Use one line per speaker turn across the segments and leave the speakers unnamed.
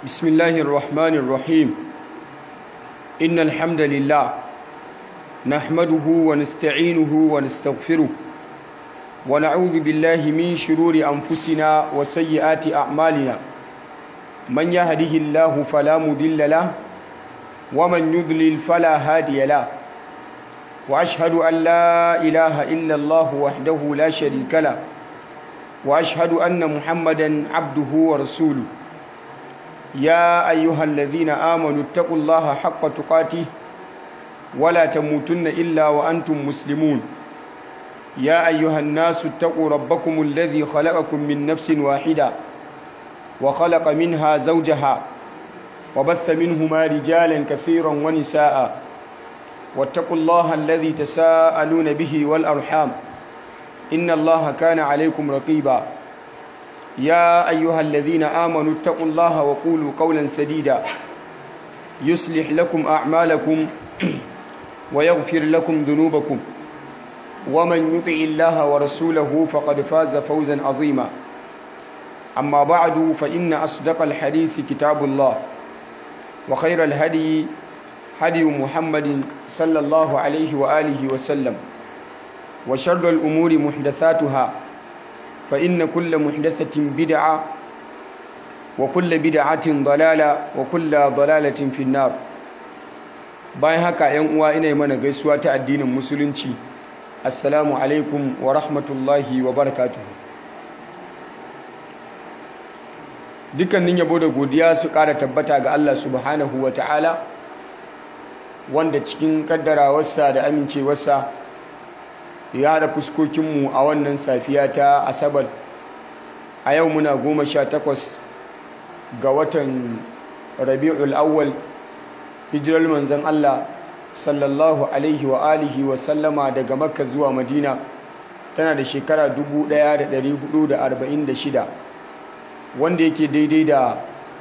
بسم الله الرحمن الرحيم إن الحمد لله نحمده ونستعينه ونستغفره ونعوذ بالله من شرور أنفسنا وسيئات أعمالنا من يهده الله فلا مضل له ومن يضلل فلا هادي له وأشهد أن لا إله إلا الله وحده لا شريك له وأشهد أن محمدا عبده ورسوله يا أيها الذين آمنوا اتقوا الله حق تقاته ولا تموتن إلا وأنتم مسلمون يا أيها الناس اتقوا ربكم الذي خلقكم من نفس واحدة وخلق منها زوجها وبث منهما رجالا كثيرا ونساء واتقوا الله الذي تساءلون به والأرحام إن الله كان عليكم رقيبا يا أيها الذين آمنوا اتقوا الله وقولوا قولا سديدا يصلح لكم أعمالكم ويغفر لكم ذنوبكم ومن يطع الله ورسوله فقد فاز فوزا عظيما أما بعد فإن أصدق الحديث كتاب الله وخير الهدي هدي محمد صلى الله عليه وآله وسلم وشر الأمور محدثاتها فإن كل محدثة بدعة وكل بدعة ضلالة وكل ضلالة في النار bayan haka ‘yan uwa ina mana gaisuwa ta addinin musulunci assalamu alaikum wa rahmatullahi wa barakatuhu dukkanin yabo da godiya su ƙara tabbata ga Allah subhanahu wa ta'ala wanda cikin kaddarawarsa da amincewarsa ya haɗa fuskokinmu a wannan safiya ta asabar a yau muna goma sha takwas ga watan rabi'ul awwal hijirar manzon Allah sallallahu alaihi wa alihi wa sallama daga makka zuwa madina tana da shekara 1446 wanda yake daidai da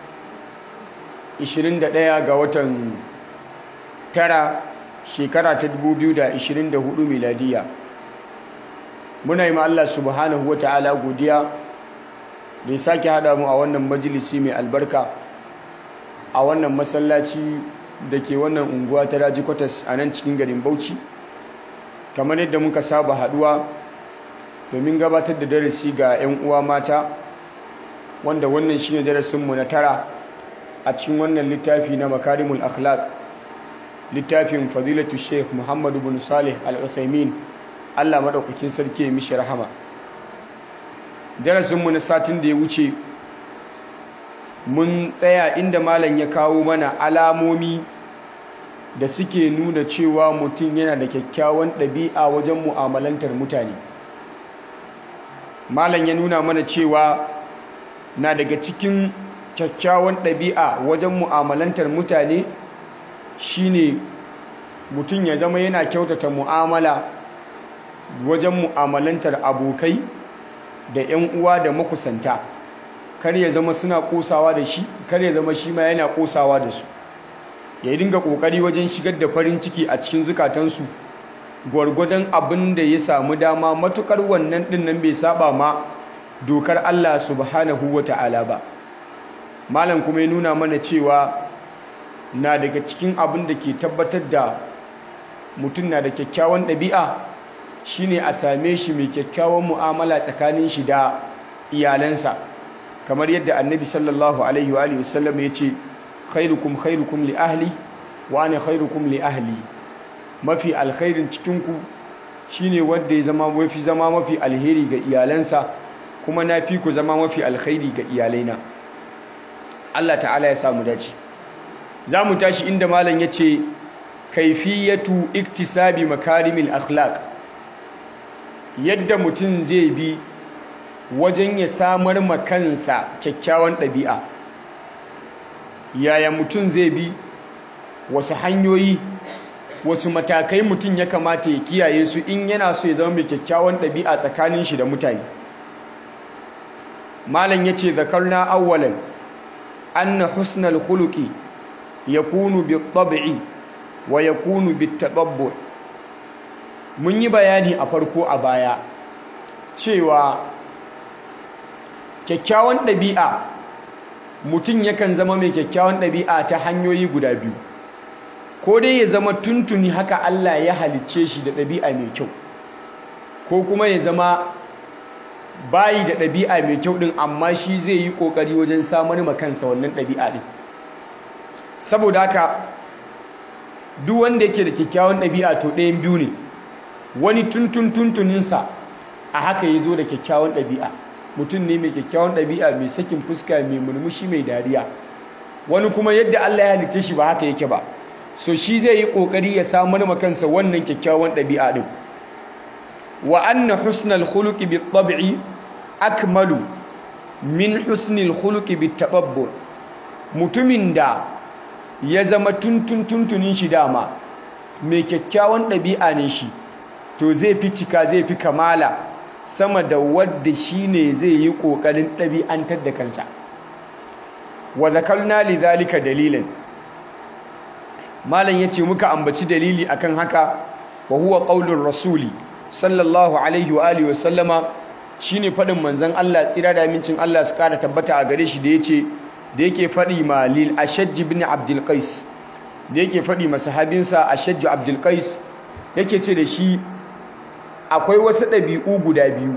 21 ga watan tara shekara ta 2024 miladiya muna yi ma Allah subhanahu wa ta'ala godiya da ya sake haɗa mu a wannan majalisi mai albarka a wannan masallaci da ke wannan unguwa ta raji kwatas a nan cikin garin bauchi kamar yadda muka saba haɗuwa domin gabatar da darasi ga 'yan uwa mata wanda wannan shine darasinmu na tara a cikin wannan littafi na makarimul akhlaq littafin fadilatu sheikh muhammadu bin salih al-uthaymin Allah maɗaukakin sarki ya mishi rahama darasinmu na satin da ya wuce mun tsaya inda malam ya kawo mana alamomi da suke nuna cewa mutum yana da kyakkyawan ɗabi'a wajen mu'amalantar mutane malam ya nuna mana cewa na daga cikin kyakkyawan ɗabi'a wajen mu'amalantar mutane shine mutum ya zama yana kyautata mu'amala wajen mu'amalantar abokai da 'yan uwa da makusanta kar ya zama suna kosawa da shi kar ya zama shi ma yana kosawa da su ya dinga kokari wajen shigar da farin ciki a cikin zukatansu gwargwadon abin da ya samu dama matukar wannan dinnan bai saba ma dokar Allah subhanahu wata'ala ba malam kuma ya nuna mana cewa na daga cikin abin da ke tabbatar da mutum na da kyakkyawan ɗabi'a shine a same shi mai kyakkyawan mu'amala tsakanin shi da iyalansa kamar yadda annabi sallallahu alaihi wa alihi wasallam ya ce khairukum khairukum li ahli wa ana khairukum li ahli mafi alkhairin cikinku shine wanda ya zama mafi zama mafi alheri ga iyalansa kuma na fi ku zama mafi alkhairi ga iyalaina Allah ta'ala ya samu dace za mu tashi inda malam ya ce kaifiyatu iktisabi makarimil akhlaq yadda mutum zai bi wajen ya samar makansa kyakkyawan ɗabi'a yaya mutum zai bi wasu hanyoyi wasu matakai mutum ya kamata ya kiyaye su in yana so ya zama mai kyakkyawan ɗabi'a tsakanin shi da mutane malam ya ce zakarna awwalan anna husnal khuluqi yakunu bi tab'i wa yakunu bi tadabbu mun yi bayani a farko a baya cewa kyakkyawan ɗabi'a mutum yakan zama mai kyakkyawan ɗabi'a ta hanyoyi guda biyu ko dai ya zama tuntuni haka Allah ya halicce shi da ɗabi'a mai kyau ko kuma ya zama bayi da ɗabi'a mai kyau ɗin amma shi zai yi ƙoƙari wajen samar ma kansa wannan ɗabi'a ɗin saboda haka duk wanda yake da kyakkyawan ɗabi'a to ɗayan biyu ne wani tuntun tuntuninsa a haka ya zo da kyakkyawan ɗabi'a mutum ne mai kyakkyawan ɗabi'a mai sakin fuska mai murmushi mai dariya wani kuma yadda Allah ya halicce shi ba haka yake ba so shi zai yi ƙoƙari ya samar ma kansa wannan kyakkyawan ɗabi'a ɗin wa anna husnal khuluqi bit tab'i akmalu min husnil khuluqi bit tababbur mutumin da ya zama tuntun tuntunin shi dama mai kyakkyawan ɗabi'a ne shi to zai fi cika zai fi kamala sama da wadda shi ne zai yi ƙoƙarin ɗabi'antar da kansa wa zakarna li zalika dalilin malam yace muka ambaci dalili akan haka wa huwa qaulur rasuli sallallahu alaihi wa alihi wa sallama shine fadin manzon Allah tsira da amincin Allah su kara tabbata a gare shi da yace da yake fadi ma lil ashajj ibn abdul qais da yake fadi ma sahabinsa ashajj abdul qais yake ce da shi akwai wasu ɗabi'u guda biyu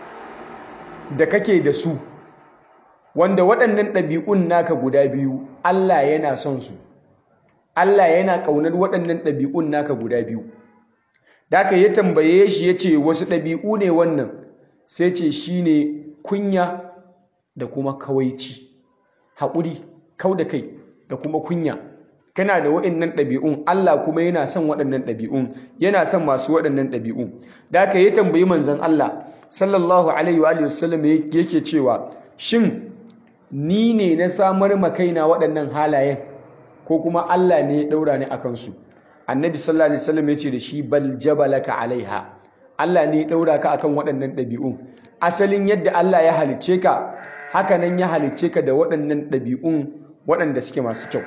da kake da su wanda waɗannan ɗabi'un naka guda biyu Allah yana son su Allah yana ƙaunar waɗannan ɗabi'un naka guda biyu da aka ya tambaye shi ya ce wasu ɗabi'u ne wannan sai ce shi ne kunya da kuma kawaici haƙuri kau da kai da kuma kunya kana da waɗannan ɗabi'un Allah kuma yana son waɗannan ɗabi'un yana son masu waɗannan ɗabi'un da aka ya tambayi manzon Allah sallallahu alaihi wa sallam yake cewa shin ni ne na samar ma kaina waɗannan halayen ko kuma Allah ne ya ɗaura ni akan su annabi sallallahu alaihi wasallam ya ce da shi bal jabalaka alaiha Allah ne ya ɗaura ka akan waɗannan ɗabi'un asalin yadda Allah ya halicce ka haka nan ya halicce ka da waɗannan ɗabi'un waɗanda suke masu kyau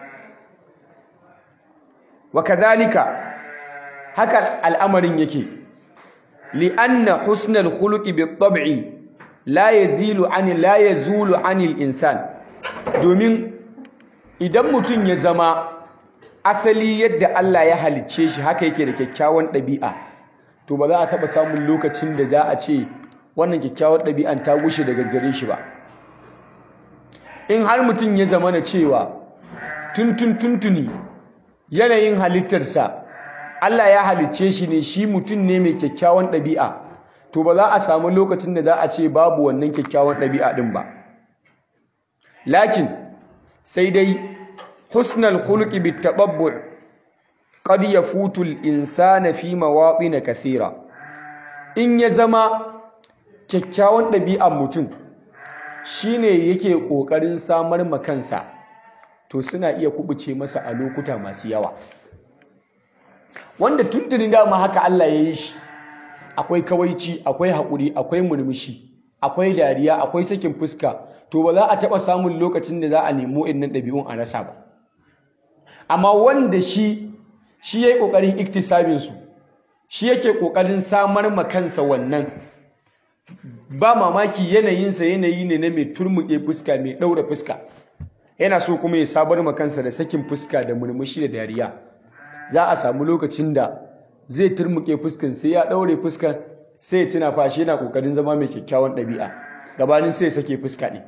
wa kadhalika haka al'amarin yake li'anna husnal khuluqi bit-tab'i la yazilu an la yazulu anil insan domin idan mutum ya zama asali yadda Allah ya halicce shi haka yake da kyakkyawan ɗabi'a to ba za a taɓa samun lokacin da za a ce wannan kyakkyawan ɗabi'an ta gushe daga gare shi ba in har mutum ya zama na cewa tuntun tuntuni yanayin halittarsa Allah ya halicce shi ne shi mutum ne mai kyakkyawan ɗabi'a to ba za a samu lokacin da za a ce babu wannan kyakkyawan ɗabi'a ɗin ba lakin sai dai husnal khuluqi bitatabbu' qad yafutu al-insana fi mawatin kathira in ya zama kyakkyawan ɗabi'ar mutum shine yake ƙoƙarin samar ma kansa to suna iya kubuce masa a lokuta masu yawa wanda tuntuni dama haka Allah ya yi shi akwai kawaici akwai haƙuri akwai murmushi akwai dariya akwai sakin fuska to ba za a taɓa samun lokacin da za a nemo innan ɗabi'un a rasa ba amma wanda shi shi ya yi ƙoƙarin iktisabinsu shi yake ƙoƙarin samar ma kansa wannan ba mamaki yanayinsa yanayi ne na mai turmuƙe fuska mai ɗaura fuska yana so kuma ya sabar ma kansa da sakin fuska da murmushi da dariya za a samu lokacin da zai turmuƙe fuskan sai ya ɗaure fuskan sai ya tuna fashi yana ƙoƙarin zama mai kyakkyawan ɗabi'a gabanin sai ya sake fuska ne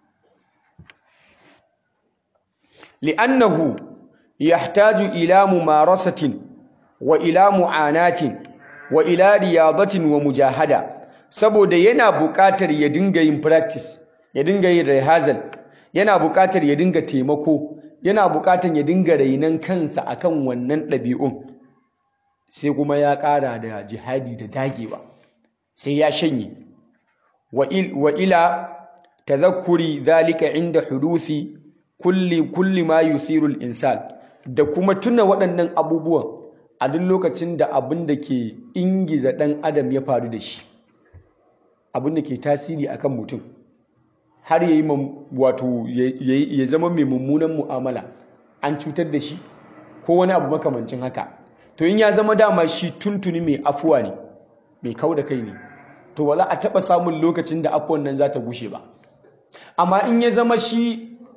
li'annahu yahtaju ila mumarasatin wa ila mu'anatin wa ila riyadatin wa mujahada saboda yana buƙatar ya dinga yin practice ya dinga yin rehearsal yana buƙatar ya dinga taimako yana buƙatar ya dinga rainan kansa akan wannan ɗabi'un sai kuma ya ƙara da jihadi da dagewa sai ya shanye wa ila tadhakkuri dhalika inda hudusi kulli kulli ma yuthiru al-insan da kuma tuna waɗannan abubuwan a duk lokacin da abin da ke ingiza ɗan adam ya faru da shi abin da ke tasiri akan mutum har ya yi wato ya zama mai mummunan mu'amala an cutar da shi ko wani abu makamancin haka to in ya zama dama shi tuntuni mai afuwa ne mai kau da kai ne to ba za a taɓa samun lokacin da afuwan nan za ta gushe ba amma in ya zama shi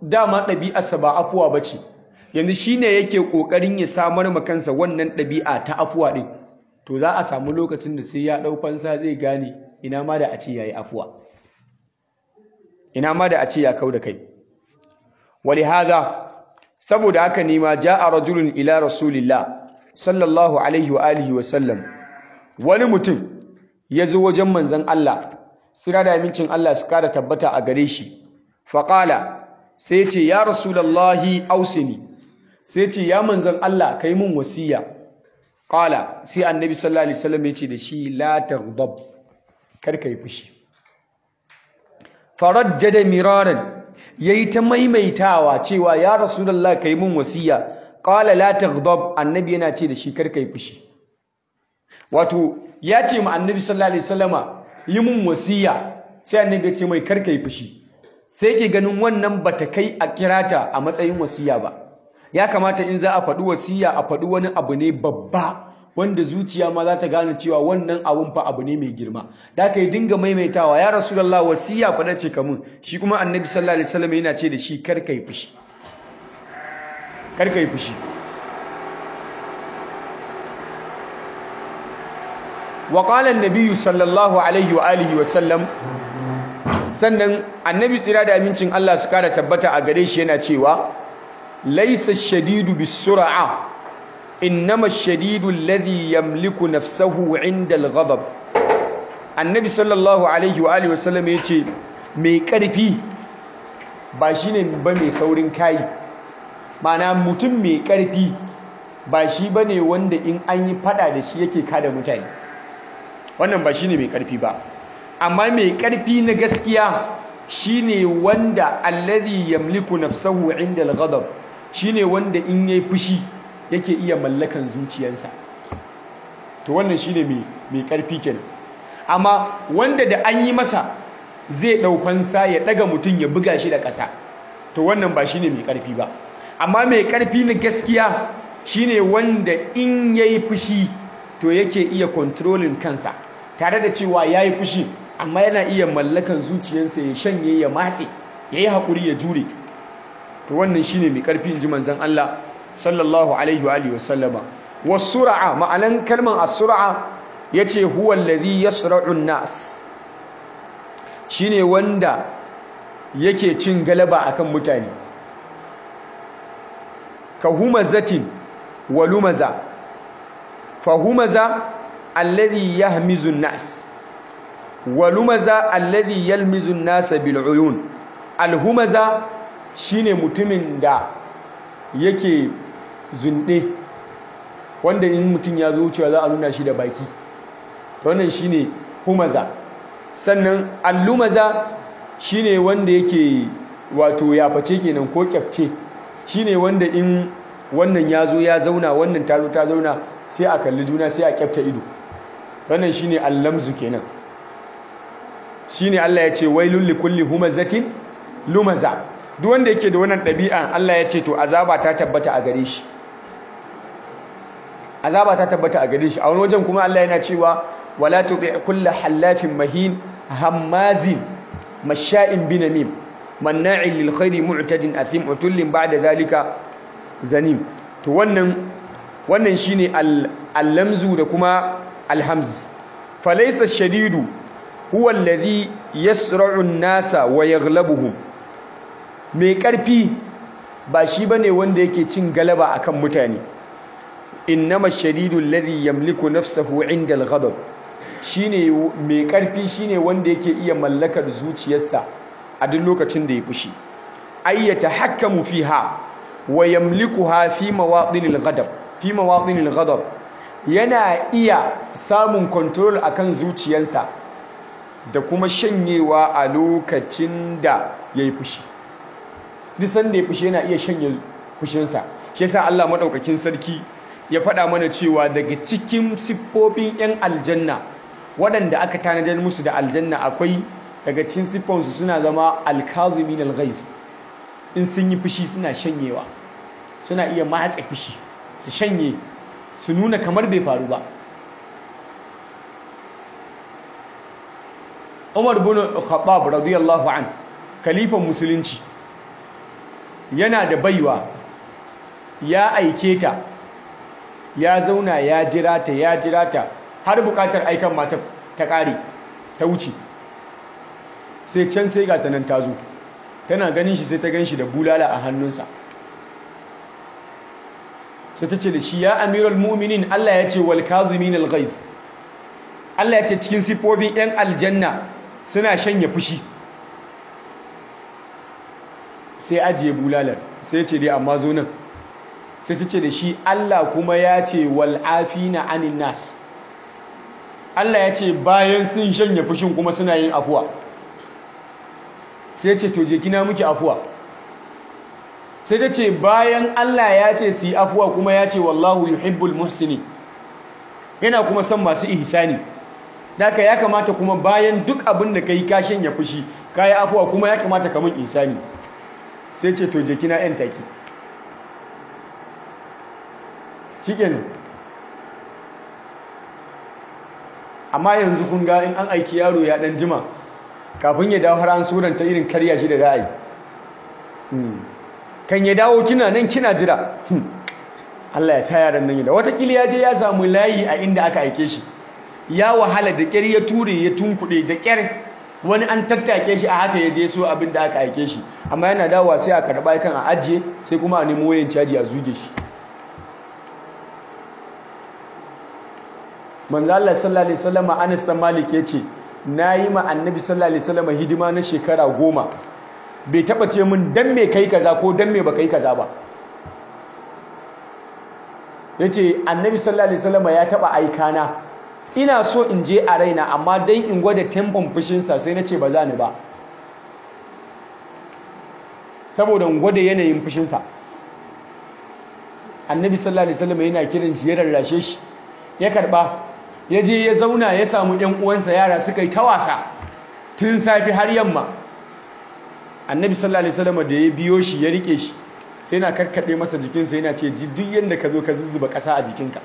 dama ɗabi'arsa ba afuwa ba ce yanzu shi ne yake ƙoƙarin ya samar ma kansa wannan ɗabi'a ta afuwa ɗin to za a samu lokacin da sai ya ɗau fansa zai gane ina ma da a ce ya yi afuwa ina ma da a ce ya kau da kai wali haza saboda haka ne ma ja'a rajulun ila rasulillah sallallahu alaihi wa alihi wa sallam wani mutum ya zo wajen manzon Allah sira da amincin Allah su kara tabbata a gare shi faƙala sai ce ya rasulallahi ausini sai ce ya manzon Allah kai mun wasiya ƙala sai annabi sallallahu alaihi wasallam ya ce da shi la taghdab kar kai fushi farajjada miraran yayi ta maimaitawa cewa ya rasulullahi kai mun wasiya ƙala la taghdab annabi yana ce da shi kar kai fushi wato ya ce ma annabi sallallahu alaihi wasallama yi mun wasiya sai annabi ya ce mai kar kai fushi sai yake ganin wannan bata kai a kirata a matsayin wasiya ba ya kamata in za a faɗi wasiya a faɗi wani abu ne babba wanda zuciya ma za ta gane cewa wannan abun fa abu ne mai girma da aka yi dinga maimaitawa ya rasulullah wasiya fa ce kamun shi kuma annabi sallallahu alaihi wasallam yana ce da shi kar kai fushi kar kai fushi wa qala an-nabiy sallallahu alaihi wa alihi wa sallam sannan annabi tsira da amincin Allah su kara tabbata a gare shi yana cewa laisa shadidu bisur'a innama shadidu alladhi yamliku nafsahu 'inda al-ghadab annabi sallallahu alaihi wa alihi wasallam yace mai karfi ba shine ba mai saurin kai mana mutum mai karfi ba shi bane wanda in an yi fada da shi yake kada mutane wannan ba shine mai karfi ba amma mai ƙarfi na gaskiya shine wanda alladhi yamliku nafsahu inda al-ghadab shine wanda in yayi fushi yake iya mallakan zuciyarsa to wannan shine mai mai ƙarfi kenan amma wanda da an yi masa zai ɗaukansa ya ɗaga mutum ya buga shi da ƙasa to wannan ba shine mai ƙarfi ba amma mai ƙarfi na gaskiya shine wanda in yayi fushi to yake iya controlling kansa tare da cewa yayi fushi amma yana iya mallakan zuciyarsa ya shanye ya matse ya yi haƙuri ya jure to wannan shine mai ƙarfi ji manzon Allah sallallahu alaihi wa alihi wasallama wasura'a ma'anan kalman as-sur'a yace huwa alladhi yasra'u an-nas shine wanda yake cin galaba akan mutane ka humazatin wa lumaza fa humaza alladhi yahmizu an-nas walumaza alladhi yalmizu an-nasa bil uyun alhumaza shine mutumin da yake zunde wanda in mutum ya zo wucewa za a nuna shi da baki wannan shine humaza sannan allumaza shine wanda yake wato yaface kenan ko kyafce shine wanda in wannan ya zo ya zauna wannan ta zo ta zauna sai a kalli juna sai a kyafta ido wannan shine allamzu kenan shine Allah ya ce wailul likulli humazatin lumaza duk wanda yake da wannan ɗabi'a Allah ya ce to azaba ta tabbata a gare shi azaba ta tabbata a gare shi a wani wajen kuma Allah yana cewa wala tuti' kullu hallafin mahin hammazin masha'in binamim manna'in lil khairi mu'tadin athim utullin ba'da zalika zanim to wannan wannan shine al-lamzu da kuma al-hamz falaysa shadidu huwa alladhi yasra'u an-nasa wa yaghlabuhum mai karfi ba shi bane wanda yake cin galaba akan mutane innama shadidu alladhi yamliku nafsahu 'inda al-ghadab shine mai karfi shine wanda yake iya mallakar zuciyarsa a duk lokacin da ya fushi ayyata hakkamu fiha wa yamlikuha fi mawadinil ghadab fi mawadinil ghadab yana iya samun control akan zuciyarsa da kuma shanyewa a lokacin da yayi fushi duk sanda ya fushi yana iya shanye fushinsa shi yasa Allah madaukakin sarki ya faɗa mana cewa daga cikin siffofin 'yan aljanna waɗanda aka tanadar musu da aljanna akwai daga cikin siffonsu suna zama alkazimin alghaiz in sun yi fushi suna shanyewa suna iya matsa fushi su shanye su nuna kamar bai faru ba Umar bin Khattab radiyallahu an kalifan musulunci yana da baiwa ya aike ta ya zauna ya jira ta ya jira ta har bukatar aikan mata ta ƙare ta wuce sai can sai ga ta nan ta zo tana ganin shi sai ta gan shi da bulala a hannunsa sai ta ce da shi ya amiral mu'minin Allah ya ce wal kazimin al ghaiz Allah ya ce cikin sifofin yan aljanna suna shanye fushi sai ajiye bulalar sai ce dai amma zo nan sai ta ce da shi Allah kuma ya ce wal afina anin nas Allah ya ce bayan sun shanye fushin kuma suna yin afuwa sai ce to je kina muke afuwa sai ta ce bayan Allah ya ce su yi afuwa kuma ya ce wallahu yuhibbul muhsini yana kuma son masu ihsani Daka ya kamata kuma bayan duk abin da kai ka shanya fushi ka yi afuwa kuma ya kamata ka mun ihsani sai ce to je kina yan taki shikenan amma yanzu kun ga in an aiki yaro ya dan jima kafin ya dawo har an suranta irin karya shi da za a yi kan ya dawo kina nan kina jira Allah ya sa yaran nan da watakila ya je ya samu layi a inda aka aike shi ya wahala da ƙyar ya ture ya tunkuɗe da ƙyar wani an tattake shi a haka ya je so abin da aka aike shi amma yana dawowa sai a karɓa kan a ajiye sai kuma a nemo wayan caji a zuge shi manzo Allah sallallahu alaihi wasallam Anas dan Malik yace nayi ma annabi sallallahu alaihi wasallam hidima na shekara goma bai taba ce min dan me kai kaza ko dan me baka yi kaza ba yace annabi sallallahu alaihi wasallam ya taba aikana ina so in je a raina amma dan in gwada tempon fushin sa sai nace ba za ni ba saboda in gwada yanayin fushin sa annabi sallallahu alaihi wasallam yana kiran shi ya rarrashe shi ya karba ya je ya zauna ya samu ɗan uwansa yara suka yi ta wasa tun safi har yamma annabi sallallahu alaihi wasallam da ya biyo shi ya rike shi sai na karkade masa jikinsa yana ce ji duk yanda ka zo ka zuzzuba ƙasa a jikinka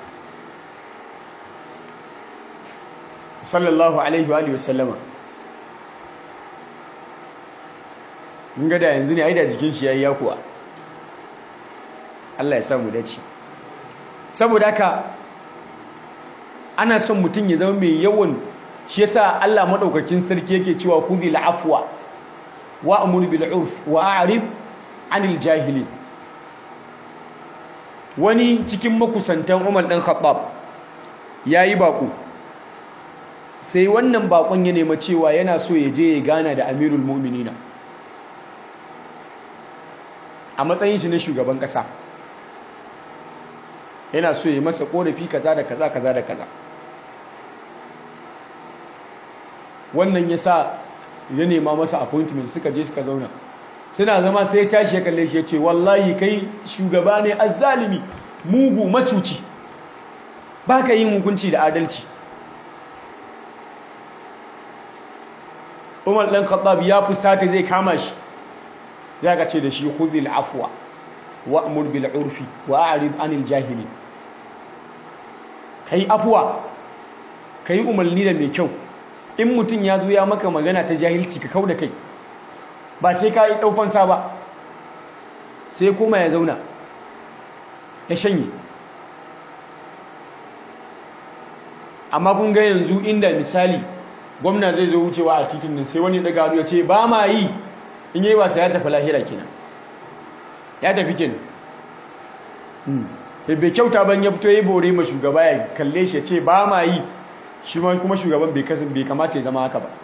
sallallahu alaihi wa wasallama mun ga da yanzu ne ai da jikin shi yayi yakuwa Allah ya samu dace saboda haka ana son mutum ya zama mai yawan shi yasa Allah madaukakin sarki yake cewa khudhil afwa wa amur bil urf wa a'rid anil jahili wani cikin makusantan Umar dan Khattab yayi bako sai wannan bakon ya nema cewa yana so ya je ya gana da Amirul Mu'minina a matsayin shi na shugaban kasa yana so ya masa korafi kaza da kaza kaza da kaza wannan ya sa ya nema masa appointment suka je suka zauna suna zama sai ya tashi ya kalle shi ya ce wallahi kai shugaba ne azzalimi mugu macuci ba ka yin hukunci da adalci umar ɗan khattab ya fusata zai kama shi ya ka ce da shi khudhil afwa wa'mur bil urfi wa a'rid anil jahili kai afwa kai umarni da mai kyau in mutum ya zo ya maka magana ta jahilci ka kauda kai ba sai ka yi ɗaufansa ba sai koma ya zauna ya shanye amma kun ga yanzu inda misali gwamna zai zo wucewa a titin nan sai wani daga hannu ya ce ba ma yi in yi wasa ya tafi lahira kenan ya tafi kenan bai kyauta ban ya fito ya bore ma shugaba ya kalle shi ya ce ba ma yi shi ma kuma shugaban bai kasan bai kamata ya zama haka ba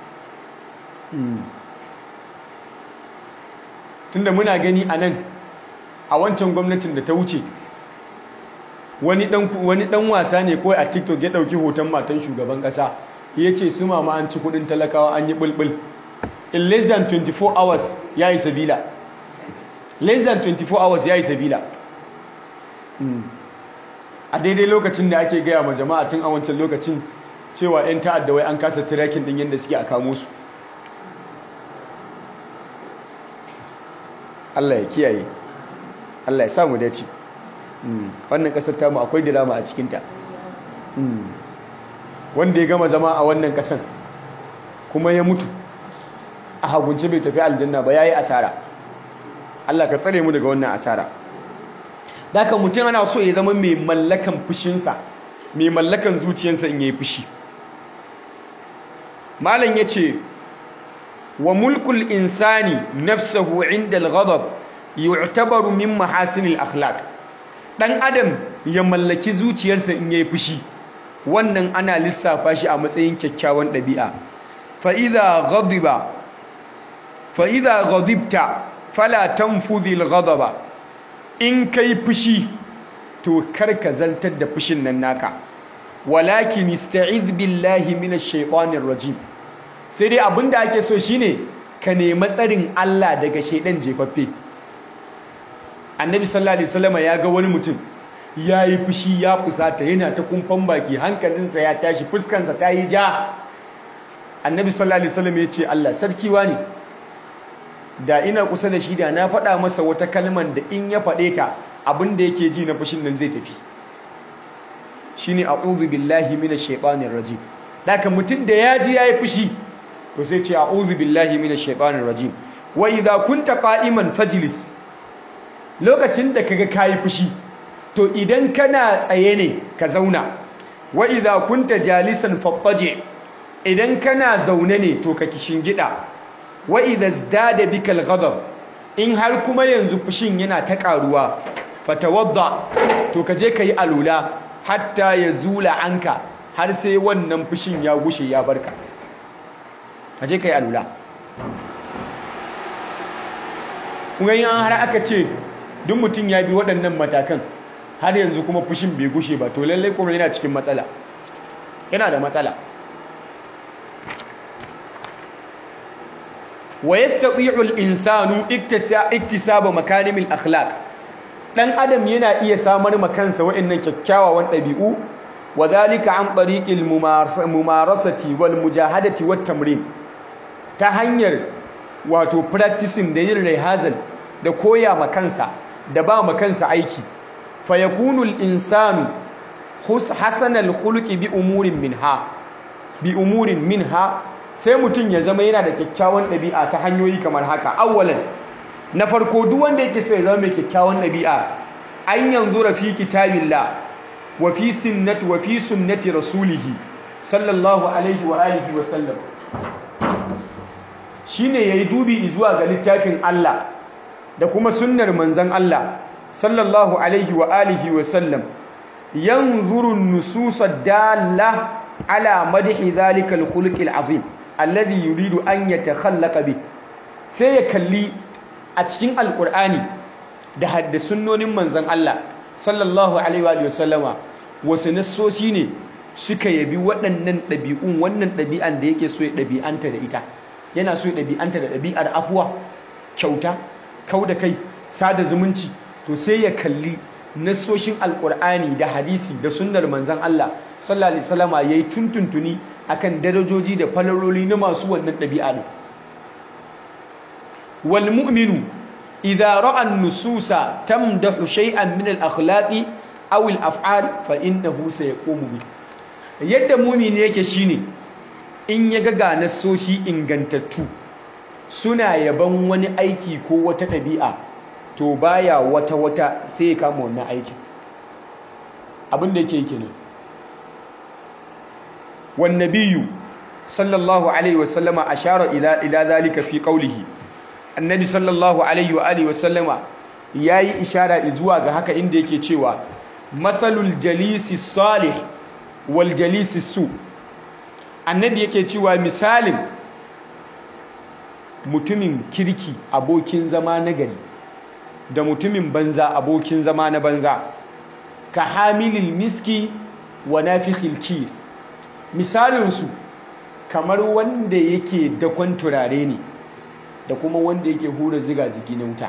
tunda muna gani a nan a wancan gwamnatin da ta wuce wani dan wasa ne kawai a tiktok ya dauki hoton matan shugaban kasa ya ce su mama an ci kudin talakawa an yi bulbul in less than 24 hours ya yi sabila less than 24 hours ya yi sabila a daidai lokacin da ake gaya ma jama'a tun a wancan lokacin cewa 'yan ta'adda wai an kasa tirakin din yadda suke a kamo su Allah ya kiyaye Allah ya samu dace wannan kasar tamu akwai dilama a cikinta wanda ya gama zama a wannan kasar kuma ya mutu a hagunce bai tafi aljanna ba ya yi asara Allah ka tsare mu daga wannan asara Daka mutum ana so ya zama mai mallakan fushinsa mai mallakan zuciyarsa in yayi fushi malam yace wa mulkul insani nafsuhu inda al-ghadab yu'tabaru min mahasinil akhlaq dan adam ya mallaki zuciyarsa in yayi fushi wannan ana lissafa shi a matsayin kyakkyawan ɗabi'a fa idza ghadiba fa idza ghadibta fala tanfudhi al-ghadaba in kai fushi to karka zantar da fushin nan naka walakin ista'idh billahi minash shaitanir rajim sai dai abinda ake so shine ka nemi tsarin Allah daga shaidan jefaffe annabi sallallahu alaihi wasallam ya ga wani mutum yayi fushi ya fusata yana ta kumfan baki hankalinsa ya tashi fuskansa ta yi ja annabi sallallahu alaihi wasallam ya ce Allah sarki wani da ina kusa da shi da na faɗa masa wata kalman da in ya faɗe ta abin da yake ji na fushin nan zai tafi shine a'udhu billahi minash shaitanir rajim daga mutum da ya ji yayi fushi to sai ce a'udhu billahi minash shaitanir rajim wa idza kunta qa'iman fajlis lokacin da kaga kayi fushi to idan kana tsaye ne ka zauna wa idza kunta jalisan fattaji idan kana zaune ne to ka gida. wa idza zdada bika al-ghadab in har kuma yanzu fushin yana ta karuwa fatawadda to ka je kai alula hatta yazula anka har sai wannan fushin ya gushe ya barka ka je kai alula kuma yin har aka ce duk mutum ya bi waɗannan matakan har yanzu kuma fushin bai gushe ba to lallai kuma yana cikin matsala yana da matsala wa yastati'u al-insanu iktisaba makarimil akhlaq dan adam yana iya samar makansa wa'annan kyakkyawan dabi'u wadhalika an tariqil mumarasati wal mujahadati wat tamrin ta hanyar wato practicing da yin rehearsal da koya makansa da ba makansa aiki fayakunu al-insanu hasanal khuluqi bi umurin minha bi umurin minha sai mutum ya zama yana da kyakkyawan ɗabi'a ta hanyoyi kamar haka awwalan na farko duk wanda yake so ya zama mai kyakkyawan ɗabi'a an yanzu rafi kitabillah wa fi sunnati wa fi sunnati rasulihi sallallahu alaihi wa alihi wa sallam shine yayi dubi zuwa ga littafin Allah da kuma sunnar manzon Allah sallallahu alaihi wa alihi wa sallam yanzuru an-nusus ad-dalla ala madhi dhalika al-khuluq al-azim alladhi yuridu an yatakhallaqa bi sai ya kalli a cikin alqur'ani da haddasunnonin manzon Allah sallallahu alaihi wa sallama wasu nassosi ne suka yabi waɗannan ɗabi'un wannan ɗabi'an da yake so ya ɗabi'anta da ita yana so ya ɗabi'anta da ɗabi'ar afuwa kyauta kau da kai sada zumunci to sai ya kalli nassoshin alkur'ani da hadisi da sunnar manzan Allah sallallahu alaihi wasallama yayi tuntuntuni akan darajoji da falaroli na masu wannan ɗabi'a ne wal mu'minu idza ra'a an-nususa tamdahu shay'an min al-akhlaqi aw al-af'al fa innahu sayaqumu bi yadda mu'mini yake shine in ya ga ga nassoshi ingantattu suna yaban wani aiki ko wata ɗabi'a to baya wata wata sai ya kama wannan aikin abin da yake kenan wan nabiyyu sallallahu alaihi wasallama ashara ila ila zalika fi qawlihi annabi sallallahu alaihi wa alihi wasallama yayi ishara zuwa ga haka inda yake cewa mathalul jalisi salih wal jalisi su annabi yake cewa misalin mutumin kirki abokin zama na gari da mutumin banza abokin zama na banza ka hamilil miski wa nafikhil kir misalinsu kamar wanda yake dakon turare ne da kuma wanda yake hura ziga-zigi na wuta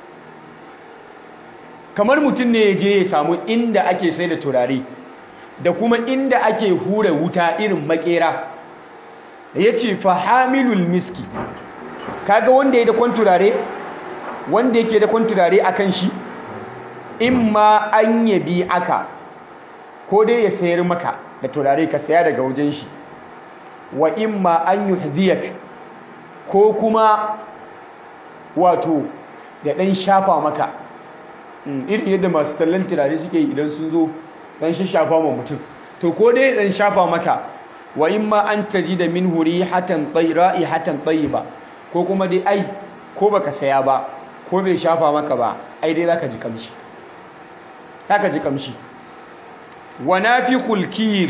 kamar mutum ne ya je ya samu inda ake sai da turare da kuma inda ake hura wuta irin makera ya ce fahamilul miski kaga wanda ya dakon turare wanda yake dakon turare a kan shi in ma an yabi aka ko dai ya sayar maka da turare ka saya daga wajen shi wa in ma an yuhdiyak ko kuma wato ya ɗan shafa maka irin yadda masu tallan turare suke yi idan sun zo ɗan shafa ma mutum to ko dai ɗan shafa maka wa in ma an taji da min huri hatan ra'i hatan ba ko kuma dai ai ko baka saya ba ko bai shafa maka ba ai dai zaka ji kamshi zaka ji kamshi wa nafiqul kir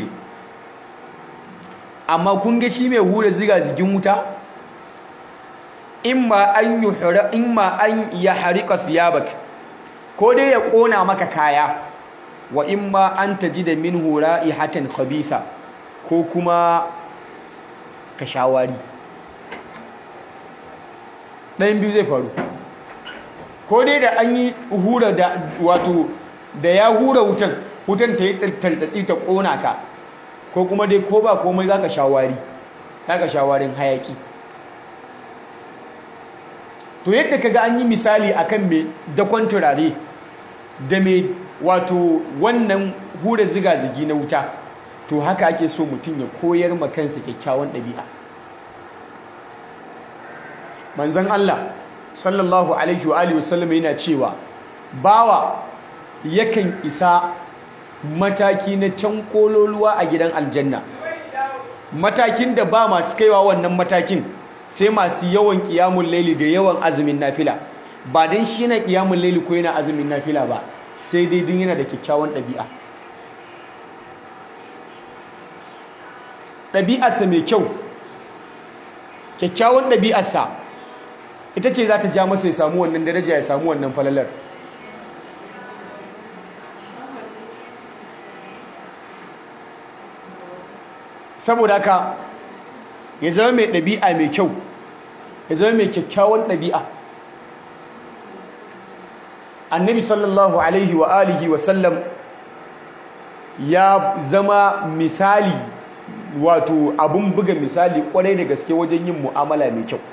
amma kun ga shi mai hura ziga zigin wuta imma an yuhra imma an yahriqa thiyabak ko dai ya kona maka kaya wa imma an tajida minhu ra'ihatan khabitha ko kuma ka shawari ɗayan biyu zai faru ko dai da an yi hura da wato da ya hura wutan wutan ta yi tartatsi ta ƙona ka ko kuma dai ko ba komai za ka shawari za ka shawarin hayaki to yadda ka ga an yi misali akan mai dakon turare da mai wato wannan hura ziga-zigi na wuta to haka ake so mutum ya koyar ma kansa kyakkyawan ɗabi'a manzon Allah sallallahu alaihi wa alihi wasallam yana cewa bawa yakan isa mataki na can kololuwa a gidan aljanna matakin da ba masu kaiwa wannan matakin sai masu yawan kiyamun laili da yawan azumin nafila ba dan shi yana kiyamun laili ko yana azumin nafila ba sai dai din yana da kyakkyawan ɗabi'a ɗabi'arsa mai kyau kyakkyawan ɗabi'arsa ita ce za ta ja masa ya samu wannan daraja ya samu wannan falalar saboda haka ya zama mai ɗabi'a mai kyau ya zama mai kyakkyawan ɗabi'a annabi sallallahu alaihi wa alihi wa sallam ya zama misali wato abun buga misali kwarai da gaske wajen yin mu'amala mai kyau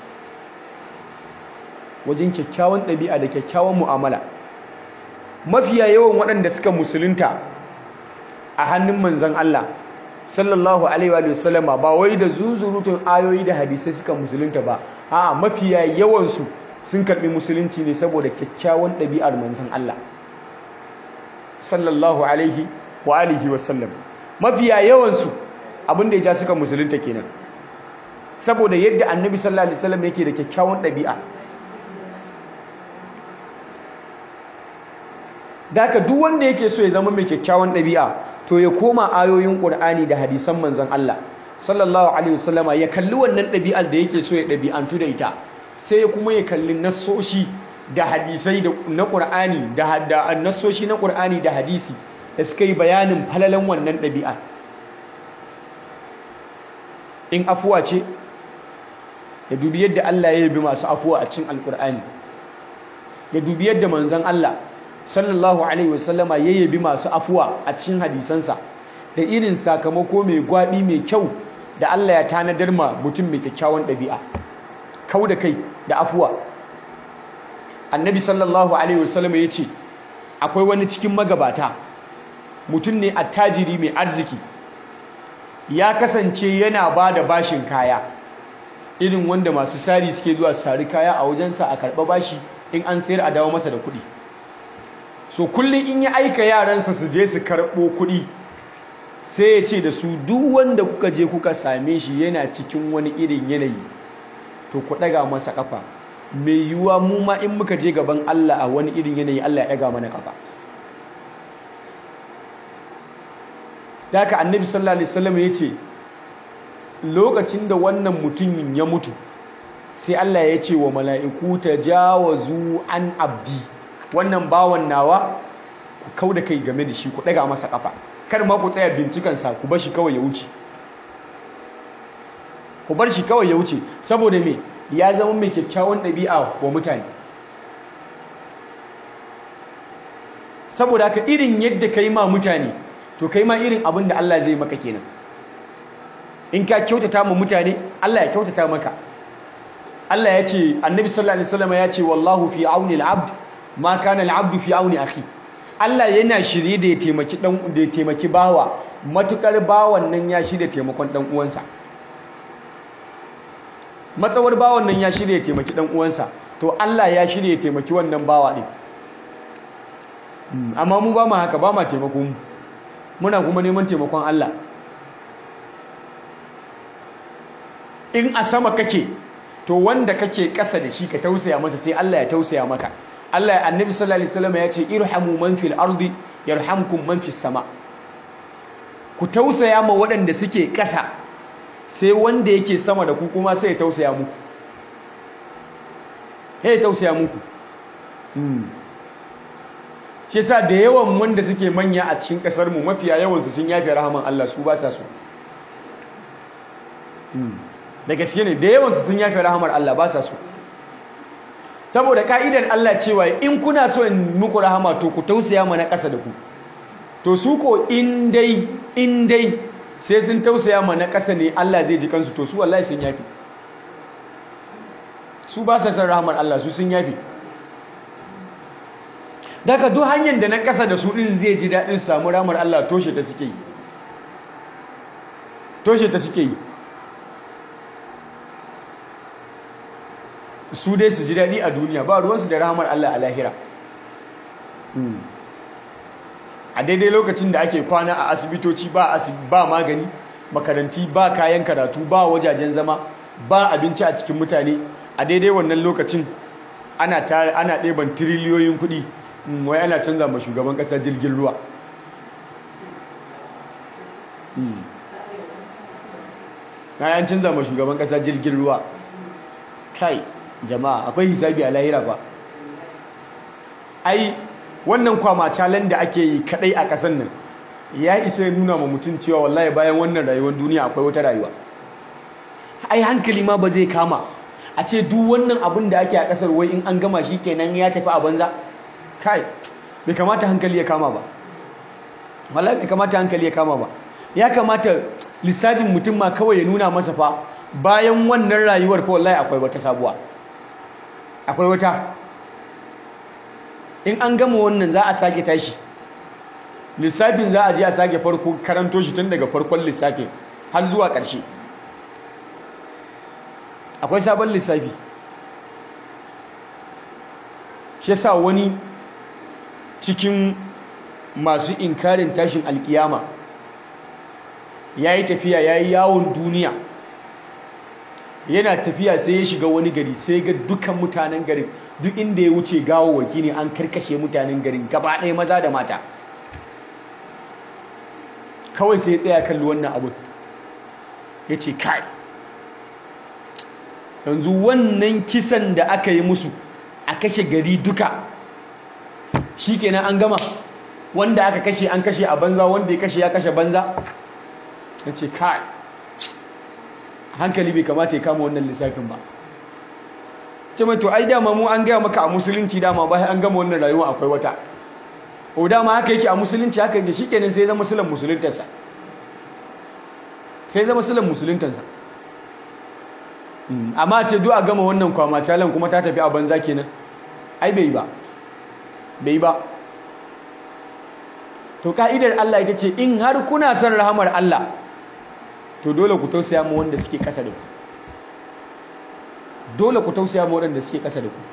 wajen kyakkyawan ɗabi'a da kyakkyawan mu'amala mafiya yawan waɗanda suka musulunta a hannun manzon Allah sallallahu alaihi wa sallama ba wai da zuzurutun ayoyi da hadisai suka musulunta ba a mafiya yawansu sun karɓi musulunci ne saboda kyakkyawan ɗabi'ar manzon Allah sallallahu alaihi wa alihi wa sallam mafiya yawansu abin da ya ja suka musulunta kenan saboda yadda annabi sallallahu alaihi wasallam yake da kyakkyawan ɗabi'a Daka duk wanda yake so ya zama mai kyakkyawan ɗabi'a to ya koma ayoyin Qur'ani da hadisan manzon Allah sallallahu alaihi wasallama ya kalli wannan ɗabi'ar da yake so ya ɗabi'antu da ita sai ya kuma ya kalli nassoshi da hadisai na Qur'ani da nassoshi na Qur'ani da hadisi da suka yi bayanin falalan wannan ɗabi'a in afuwa ce ya dubi yadda Allah ya yabi masu afuwa a cikin alkur'ani ya dubi yadda manzon Allah sallallahu alaihi wasallama ya yabi masu afuwa a cikin hadisansa da irin sakamako mai gwabi mai kyau da Allah ya tanadar ma mutum mai kyakkyawan ɗabi'a kau da kai da afuwa annabi sallallahu alaihi wasallama ya ce akwai wani cikin magabata mutum ne attajiri mai arziki ya kasance yana ba da bashin kaya irin wanda masu sari suke zuwa sari kaya a wajensa a karɓa bashi in an sayar a dawo masa da kuɗi so kullum in ya aika yaransa su je su karɓo kuɗi sai ya ce da su duk wanda kuka je kuka same shi yana cikin wani irin yanayi to ku ɗaga masa ƙafa mai yiwuwa mu ma in muka je gaban Allah a wani irin yanayi Allah ya ɗaga mana ƙafa da haka annabi sallallahu alaihi wasallam ya ce lokacin da wannan mutumin ya mutu sai Allah ya ce wa mala'iku ta jawazu an abdi wannan bawan nawa ku kau da kai game da shi ku ɗaga masa ƙafa kar ma ku tsaya bincikansa ku bar shi kawai ya wuce ku bar shi kawai ya wuce saboda me ya zama mai kyakkyawan ɗabi'a wa mutane saboda haka irin yadda ka yi ma mutane to kai ma irin abin da Allah zai maka kenan in ka kyautata ma mutane Allah ya kyautata maka Allah ya ce annabi sallallahu alaihi wasallam ya ce wallahu fi auni al-abd ma kana al-abd fi auni akhi Allah yana shirye da ya taimaki dan da ya taimaki bawa matukar bawan nan ya shirye taimakon dan uwansa matsawar bawan nan ya shirye taimaki dan uwansa to Allah ya shirya taimaki wannan bawa ɗin amma mu ba ma haka ba ma taimako mu muna kuma neman taimakon Allah in a sama kake to wanda kake ƙasa da shi ka tausaya masa sai Allah ya tausaya maka Allah ya annabi sallallahu alaihi wasallam ya ce irhamu man fil ardi yarhamkum man fis sama ku tausaya ma waɗanda suke ƙasa sai wanda yake sama da ku kuma sai ya tausaya muku sai ya tausaya muku shi yasa da yawan wanda suke manya a cikin ƙasar mu mafiya yawan su sun yafe rahaman Allah su ba sa so da gaske ne da yawan su sun yafe rahamar Allah ba sa so saboda ka'idar Allah cewa in kuna so in muku rahama to ku tausaya mana ƙasa da ku to su ko in dai in dai sai sun tausaya mana ƙasa ne Allah zai ji kansu to su wallahi sun yafi su ba sa san rahamar Allah su sun yafi daga duk hanyar da na ƙasa da su ɗin zai ji daɗin samu rahamar Allah toshe ta suke yi toshe ta suke yi su dai su ji daɗi a duniya ba ruwansu da rahamar Allah a lahira a daidai lokacin da ake kwana a asibitoci ba ba magani makaranti ba kayan karatu ba wajajen zama ba abinci a cikin mutane a daidai wannan lokacin ana ana ɗeban tiriliyoyin kuɗi wai ana canza ma shugaban ƙasa jirgin ruwa kayan canza ma shugaban ƙasa jirgin ruwa kai jama'a akwai hisabi a lahira ba ai wannan kwamacalen da ake yi kadai a ƙasar nan ya isa ya nuna ma mutum cewa wallahi bayan wannan rayuwar duniya akwai wata rayuwa ai hankali ma ba zai kama a ce duk wannan abin da ake a ƙasar wai in an gama shi kenan ya tafi a banza kai bai kamata hankali ya kama ba wallahi bai kamata hankali ya kama ba ya kamata lissafin mutum ma kawai ya nuna masa fa bayan wannan rayuwar fa wallahi akwai wata sabuwa akwai wata in an gama wannan za a sake tashi lissafin za a je a sake farko karanto shi tun daga farkon lissafin har zuwa ƙarshe akwai sabon lissafi shi yasa wani cikin masu inkarin tashin alkiyama ya yi tafiya ya yi yawon duniya yana tafiya sai ya shiga wani gari sai ga dukkan mutanen garin duk inda ya wuce gawawaki ne an karkashe mutanen garin gaba ɗaya maza da mata kawai sai ya tsaya kalli wannan abin ya ce kai yanzu wannan kisan da aka yi musu a kashe gari duka shi kenan an gama wanda aka kashe an kashe a banza wanda ya kashe ya kashe banza ya ce kai hankali bai kamata ya kama wannan lissafin ba ce mai to ai dama mu an gaya maka a musulunci dama bayan an gama wannan rayuwa akwai wata o dama haka yake a musulunci haka yake shikenan sai zama musulun musuluntarsa sai zama musulun musuluntarsa amma ce duk a gama wannan kwamacalan kuma ta tafi a banza kenan ai bai ba bai ba to ka'idar Allah ita ce in har kuna son rahamar Allah to dole ku tausaya mu wanda suke ƙasa da ku dole ku tausaya mu wanda suke ƙasa da ku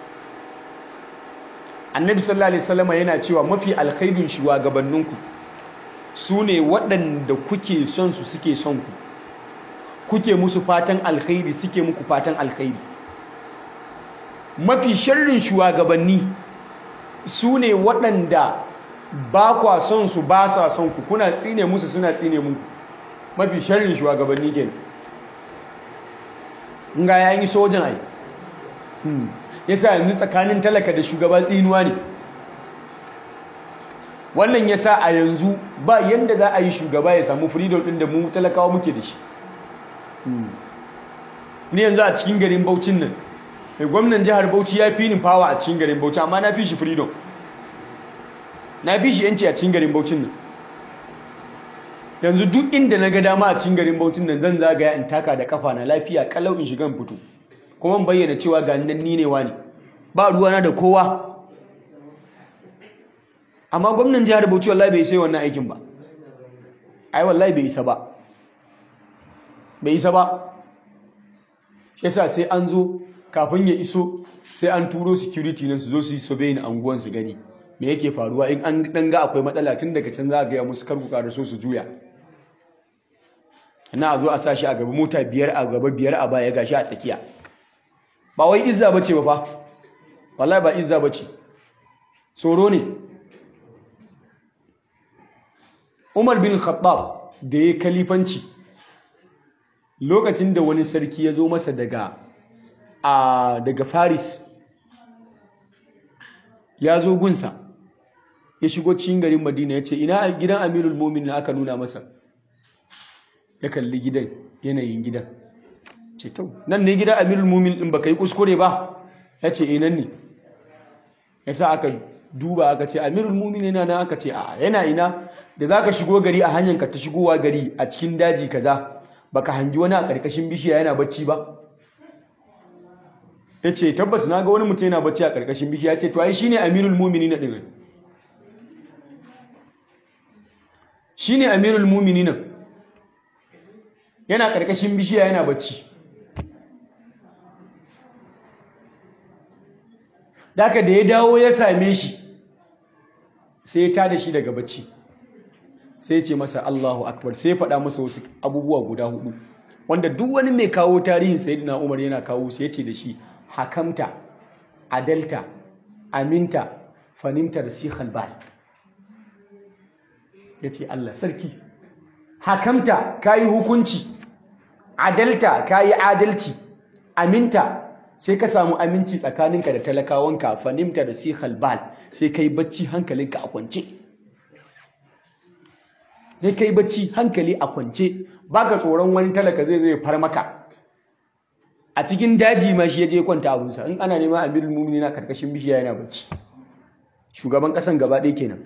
annabi sallallahu alaihi wasallam yana cewa mafi alkhairin shugabanninku su ne waɗanda kuke son su suke son ku kuke musu fatan alkhairi suke muku fatan alkhairi mafi sharrin shugabanni su ne waɗanda ba kwa son su ba sa son ku kuna tsine musu suna tsine muku mafi sharrin shugabanni ke ga ya yi sojan ai yasa yanzu tsakanin talaka da shugaba tsinuwa ne wannan yasa a yanzu ba yanda za a yi shugaba ya samu freedom din da mu talakawa muke da shi ni yanzu a cikin garin Bauchin nan mai gwamnan jihar Bauchi ya fi ni power a cikin garin Bauchi amma na fi shi freedom na fi shi yanci a cikin garin Bauchin nan yanzu duk inda na ga dama a cikin garin Bauchin nan zan zagaya in taka da kafa na lafiya kalau in shiga in fito kuma bayyana cewa ga nan ni ne wani ba ruwana da kowa amma gwamnan jihar Bauchi wallahi bai sai wannan aikin ba ai wallahi bai isa ba bai isa ba shi yasa sai an zo kafin ya iso sai an turo security nan su zo su yi surveying anguwan su gani me yake faruwa in an dan ga akwai matsala tun daga can za a gaya musu kar ku ƙara so su juya na a zo a sashi a gaba mota biyar a gaba biyar a baya gashi a tsakiya ba wai izza bace ba fa wallahi ba izza bace tsoro ne Umar bin Khattab da ya kalifanci lokacin da wani sarki ya zo masa daga a daga Faris ya zo gunsa ya shigo cikin garin Madina ya ce ina gidan Amirul Mu'minin aka nuna masa ya kalli gidan yanayin gidan ce tau nan ne gidan Amirul Mu'minin din baka yi kuskure ba ya ce eh nan ne yasa aka duba aka ce Amirul Mu'minin yana nan aka ce a yana ina da zaka shigo gari a hanyar ka ta shigowa gari a cikin daji kaza baka hangi wani a ƙarƙashin bishiya yana bacci ba ya ce tabbas na ga wani mutum yana bacci a ƙarƙashin bishiya ya ce to ai shi ne amirul mumini na ɗin shi ne amirul mumini nan yana ƙarƙashin bishiya yana bacci daga da ya dawo ya same shi sai ya tada shi daga bacci sai ce masa Allahu akbar sai ya faɗa masa wasu abubuwa guda hudu wanda duk wani mai kawo tarihin sayyidina Umar yana kawo su yace da shi hakamta adalta aminta fanimta rasikhal bal yace Allah sarki hakamta kayi hukunci adalta kayi adalci aminta sai ka samu aminci tsakaninka da talakawanka fanimta rasikhal bal sai kai bacci hankalinka a kwance sai kai bacci hankali a kwance baka tsoron wani talaka zai zai far maka a cikin daji ma shi ya je kwanta abunsa in ana neman amirul mumini na karkashin bishiya yana bacci shugaban kasan gaba ɗaya kenan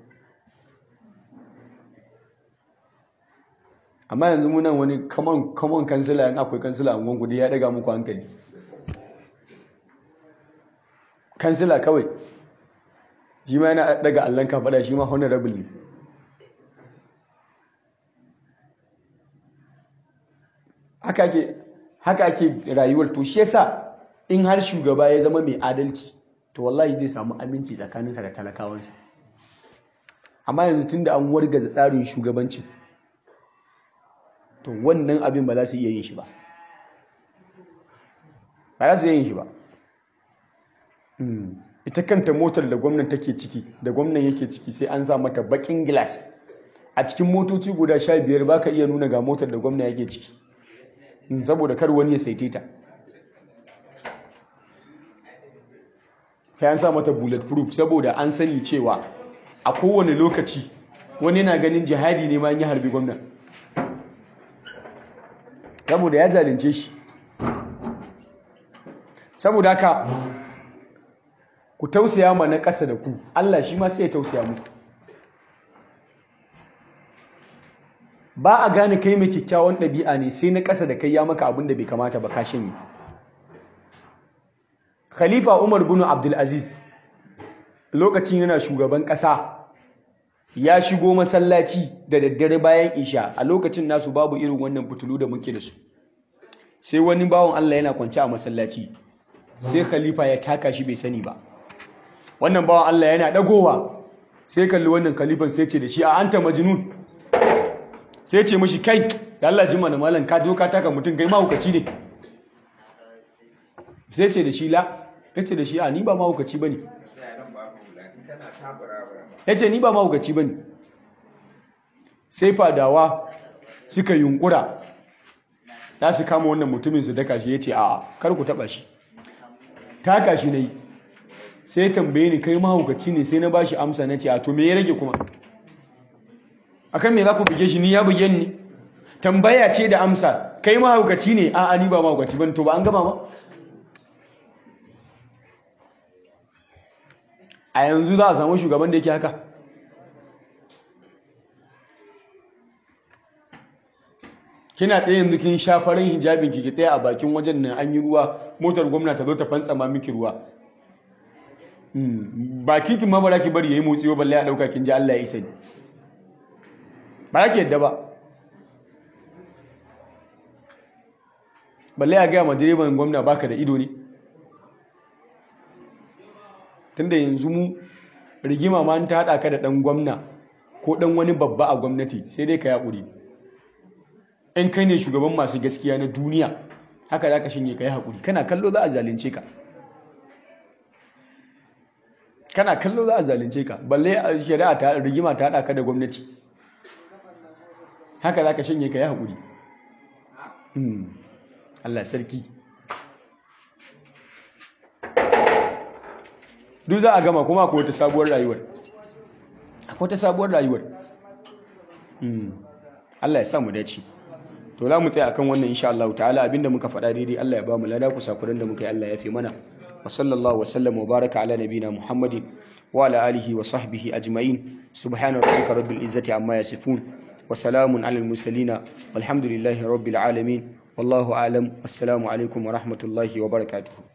amma yanzu munan wani common common kansila in akwai kansila a gudu ya daga muku hankali kansila kawai shi ma yana daga allon kafaɗa shi ma honorable ne haka ake haka ake rayuwar to shi yasa in har shugaba ya zama mai adalci to wallahi zai samu aminci tsakaninsa da talakawansa amma yanzu tunda an wargaza tsarin shugabanci to wannan abin ba za su iya yin shi ba ba za su iya yin shi ba ita kanta motar da gwamnan take ciki da gwamnan yake ciki sai an sa mata bakin gilas a cikin motoci guda sha biyar ba ka iya nuna ga motar da gwamna yake ciki saboda kar wani ya saite ta an sa mata bulletproof saboda an sani cewa a kowane lokaci wani yana ganin jihadi ne ma yi harbi gwamna saboda ya zalunce shi saboda haka ku tausaya ma na ƙasa da ku Allah shi ma sai ya tausaya muku ba a gane kai mai kyakkyawan ɗabi'a ne sai na ƙasa da kai ya maka abin da bai kamata ba ka shanye khalifa umar bin abdulaziz lokacin yana shugaban ƙasa ya shigo masallaci da daddare bayan isha a lokacin nasu babu irin wannan fitulu da muke da su sai wani bawan allah yana kwance a masallaci sai khalifa ya taka shi bai sani ba wannan bawan allah yana ɗagowa sai kalli wannan khalifan sai ce da shi a anta majnun sai ce mashi kai da Allah jima da malam ka zo ka taka mutum kai mahaukaci ne sai ce da shi la ya ce da shi a ni ba mahaukaci ba ne ya ce ni ba mahaukaci ba ne sai fadawa suka yunkura za su kama wannan mutumin su daka shi ya ce a kar ku taba shi taka shi na yi sai tambaye ni kai mahaukaci ne sai na ba shi amsa na ce a to me ya rage kuma akan me za ku buge shi ni ya buge ni tambaya ce da amsa kai mahaukaci ne a ni ba mahaukaci ban to ba an gama ba a yanzu za a samu shugaban da yake haka kina ɗaya yanzu kin sha farin hijabin ki ɗaya a bakin wajen nan an yi ruwa motar gwamna ta zo ta fantsama miki ruwa bakin ki ma ba za ki bari yayi motsi ba balle ya dauka kin ji Allah ya isa ni ba za ki yadda ba balle ya gaya ma direban gwamna baka da ido ne tunda yanzu mu rigima ma ta haɗa ka da ɗan gwamna ko ɗan wani babba a gwamnati sai dai ka yi haƙuri in kai ne shugaban masu gaskiya na duniya haka za ka shinye ka yi haƙuri kana kallo za a zalunce ka kana kallo za a zalunce ka balle a shari'a ta rigima ta haɗa ka da gwamnati haka za ka shinye ka yi haƙuri Allah sarki duk za a gama kuma akwai wata sabuwar rayuwar akwai wata sabuwar rayuwar Allah ya sa mu dace to za mu tsaya akan wannan insha Allah ta'ala abinda muka faɗa daidai Allah ya ba mu lada kusakuran da muka yi Allah ya fi mana wa sallallahu wa sallam wa baraka ala nabina Muhammadin wa ala alihi wa sahbihi ajma'in subhana rabbika rabbil izzati amma yasifun wa salamun alal mursalin walhamdulillahi rabbil alamin wallahu a'lam assalamu alaikum wa rahmatullahi wa barakatuh